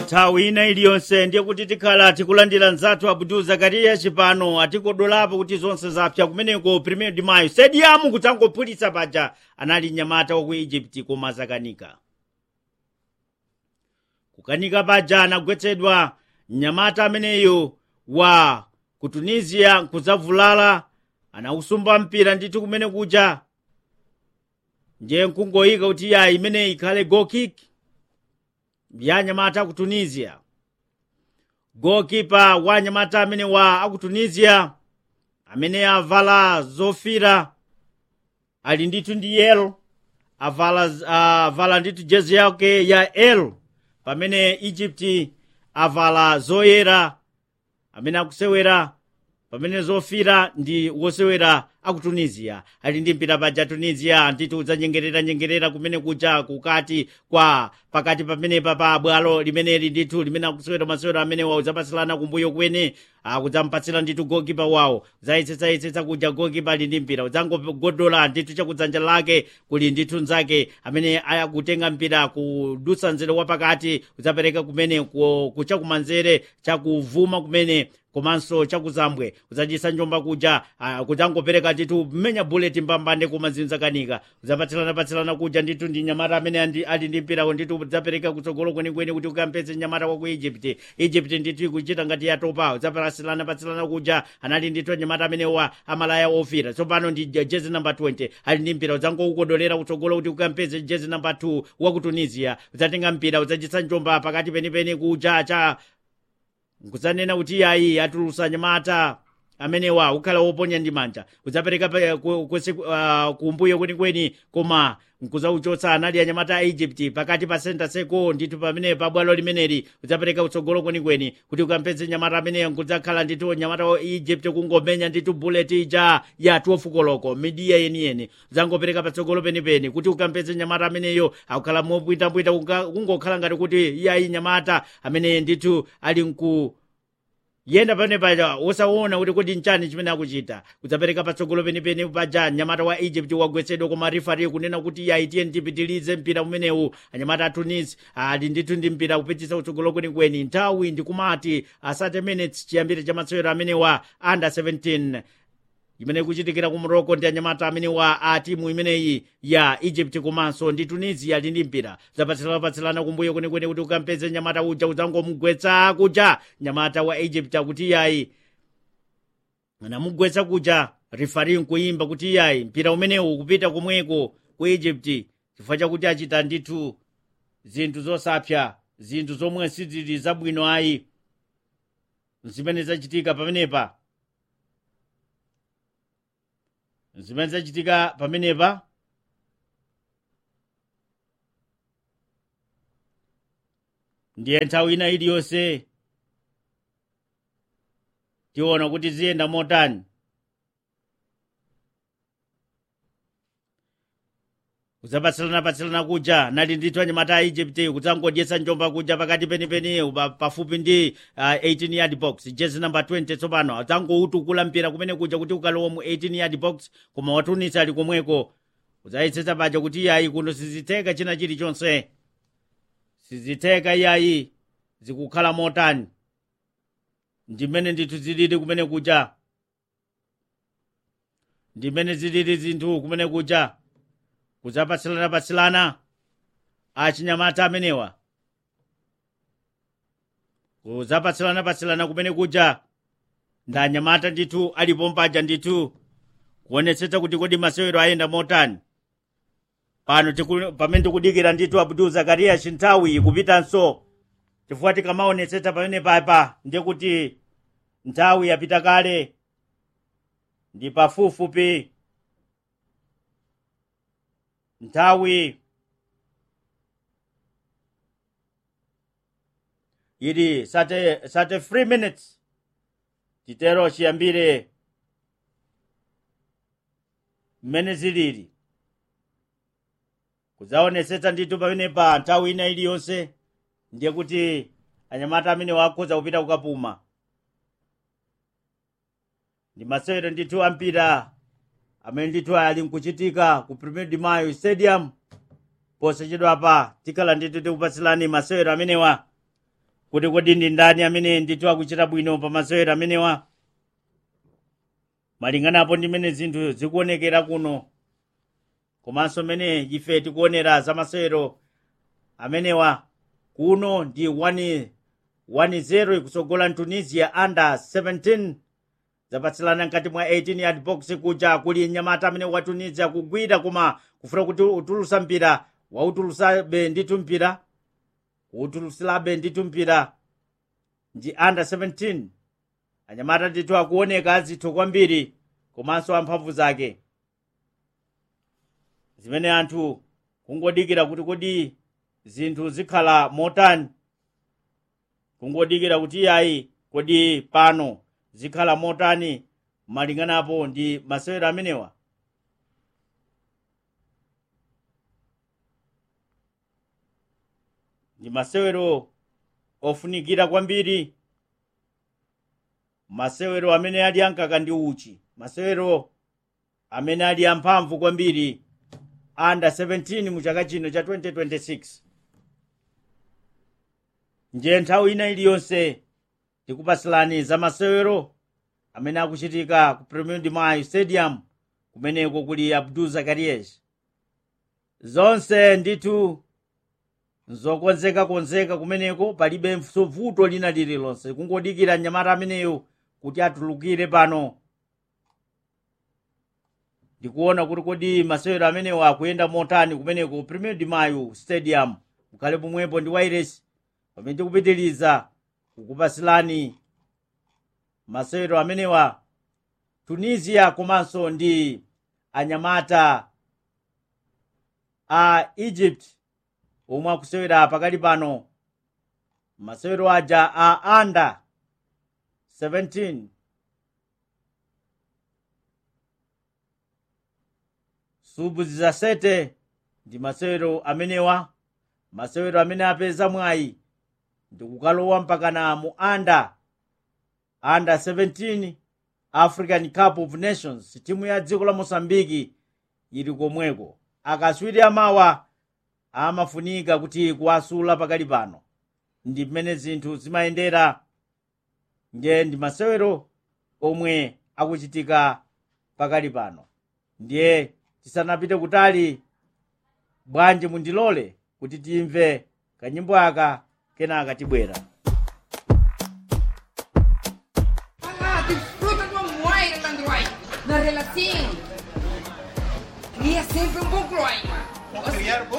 nthawi ina iliyonse ndiye kuti tikhala tikulandira mzathu abdul zakariya chipano atikodolapo kuti zonse zapsa kumeneko premier de mayo stadium kutangophulitsa paja anali mnyamata waku egypt koma zakanika kukanika paja anagwetsedwa mnyamata ameneyo wa ku tunisia nkuzavulala anausumba mpira ndithu kumene kuja ndiye nkungoyika kuti ya imene ikhale goal kick ya nyamata ku tunisia gokipa wa nyamata amene wa aku tunisia amene avala zofira ali ndithu ndi yelo avala avala ndithu jezi yake ya l pamene egypt avala zoyera amene akusewera pamene zofira ndi wosewera aku tunisia ali ndi mpira paja tunisia ndithu udzanyengerera nyengerera kumene kuja kukati kwa pakati pamenepa pa bwalo limeneli ndithu limene akusewera masewero amene wawo udzapatsirana kumbuyo kwene akudzampatsira ndithu gokipa wawo udzayitsetsaitsetsa kuja gokipa ali ndi mpira udzangogodola ndithu chakudzanja lake kuli ndithu nzake amene akutenga mpira kudutsa nzere wapakati udzapereka kumene kuchakumanzere chakuvuma kumene komanso chakuzambwe udzachisa njomba kuja uh, kudzangopereka ndithu mmenya bullet mbambande koma zinzakanika udzapatsirana kuja ndithu ndi nyamata amene ali ndi mpira ndithu udzapereka kutsogolo kwenikweni kuti ukampeze nyamata waku egypt egypt ndithu ikuchita ngati yatopa udzapatsirana patsirana kuja anali ndithu nyamata amenewa amalaya ofira tsopano ndi jezi namba 20 ali ndi mpira udzangoukodolera kutsogolo kuti ukampeze jezi namba 2 waku tunisia udzatenga mpira udzachisa njomba pakati penipeni kuja cha nkudzanena kuti yayi atulusa nyamata amenewa ukhala woponya ndi manja udzapereka uh, kumbuyo kwenikweni koma nkuzauchotsa anali anyamata a egypt pakati pa senta seko ndithu pamene pabwalo limeneli udzapereka kutsogolo kwenikweni kuti ukampeze nyamata ameneyo nkudzakhala ndithu nyamata wa egypt kungomenya ndithu bullet ija ya 12 koloko midiya yeniyeni udzangopereka patsogolo penipeni kuti ukampeze nyamata ameneyo akukhala mopwitapwita kungokhala ngati kuti yayi nyamata amene ndithu ali nku yenda pene paja wosaona kuti kodi nchani chimene akuchita kudzapereka patsogolo penipeni paja nyamata wa egypt wagwetsedwa koma rifari kunena kuti yaitiye ndipitilize mpira umenewu anyamata a tunis ali ndithu ndi mpira kupitisa kutsogolo kwenikweni nthawi ndikumati asate minutes chiyambire cha masewero amenewa under 17 imene ikuchitikira ku morocco ndi anyamata amene wa a timu imeneyi ya egypt komanso ndi tunisia ali ndi mpira zapatsilanapatsilana kumbuyo kwenikweni kuti ukampeze nyamata uja udzangomugwetsa kuja nyamata wa egypt akuti yayi anamugwetsa kuja rifari nkuyimba kuti yayi mpira umenewu kupita komweko ku egypt chifukwa chakuti achita ndithu zinthu zosapsa zinthu zomwe sizili zabwino ayi zimene zachitika pamenepa zimene zachitika pamenepa ndiye nthawi ina iliyonse tiona kuti ziyenda motani kudzapatsilana-patsilana kuja nali ndithu anyamata a egypt kudzangodyetsa njomba kuja pakati penipeni pafupi ndi uh, 18 yard box jezi namba 20 tsopano adzangoutukula mpira kumene kuja kuti ukalowa mu 18 yard box koma watunisa ali komweko udzayitsetsa paja kuti iyayi kuno sizitheka china chilichonse sizitheka iyayi zikukhala motani ndimene ndithu zilili kumene kuja ndimene zilili zinthu kumene kuja kudzapatsilana-patsilana achinyamata amenewa kudzapatsilana-patsilana kumene kuja ndi anyamata ndithu alipo mpaja ndithu kuonetsetsa kuti kodi masewero ayenda motani pano pamene tikudikira ndithu abdul zakariya chinthawi kupitanso chifukwa tikamaonetsetsa pamene papa ndiye kuti nthawi yapita kale ndi pafupifupi nthawi ili sate sate 3 minutes titero chiyambire mmene zilili kudzaonetsetsa ndithu pamene pa nthawi ina iliyonse ndiye kuti anyamata amene wakhoza kupita kukapuma ndi masewero ndithu ampira amene ndithu ali nkuchitika ku premier de mayo stadium posachedwapa tikhala ndithu tikupatsilani masewero amenewa kuti kodi ndi ndani amene ndithu akuchita bwino pa masewero amenewa malinganapo ndi mmene zinthu zikuonekera kuno komanso mmene ife tikuonera za masewero amenewa kuno ndi 1-0 ikusogola tunisia under 17 zapatsilana mkati mwa 18 yard box kuja kuli nyamata amene wa tunisia kugwira koma kufuna kuti utulusa mpira wautulusabe ndithu mpira kuutulusilabe ndithu mpira ndi under 17 anyamata ndithu akuoneka azitho kwambiri komanso amphamvu zake zimene anthu kungodikira kuti kodi zinthu zikhala motani kungodikira kuti iyayi kodi pano zikhala motani malinganapo ndi masewero amenewa ndi masewero ofunikira kwambiri masewero amene ali ankaka ndi uchi masewero amene ali amphamvu kwambiri under 17 mu chaka chino cha 2026 ndiye nthawi ina iliyonse tikupasilani za masewero amene akuchitika ku premier de mayo stadium kumeneko kuli abdul zakarias zonse ndithu nzokonzeka-konzeka kumeneko palibe vuto lina lililonse kungodikira mnyamata ameneyo kuti atulukire pano ndikuona kuti kodi masewero amenewo akuyenda motani kumeneko premier de mayo stadium mukhale pomwepo ndi wairesi pamene tikupitiriza kukupasilani masewero amenewa tunisia komanso ndi anyamata a egypt omwe akusewera pakali pano masewero aja a under 17 subu zizasete ndi masewero amenewa masewero amene apeza mwayi ndikukalowa mpakana mu under under 17 african cup of nations timu ya dziko la mosambiki ili komweko akaswiri amawa amafunika kuti kuwasula pakali pano ndi mmene zinthu zimayendera ndiye ndi masewero omwe akuchitika pakali pano ndiye tisanapite kutali bwanji mundilole kuti timve kanyimbo aka kenaka tibwera Ah, desfruta do amor, Landroy. Na relação. Cria sempre um bom clima. criar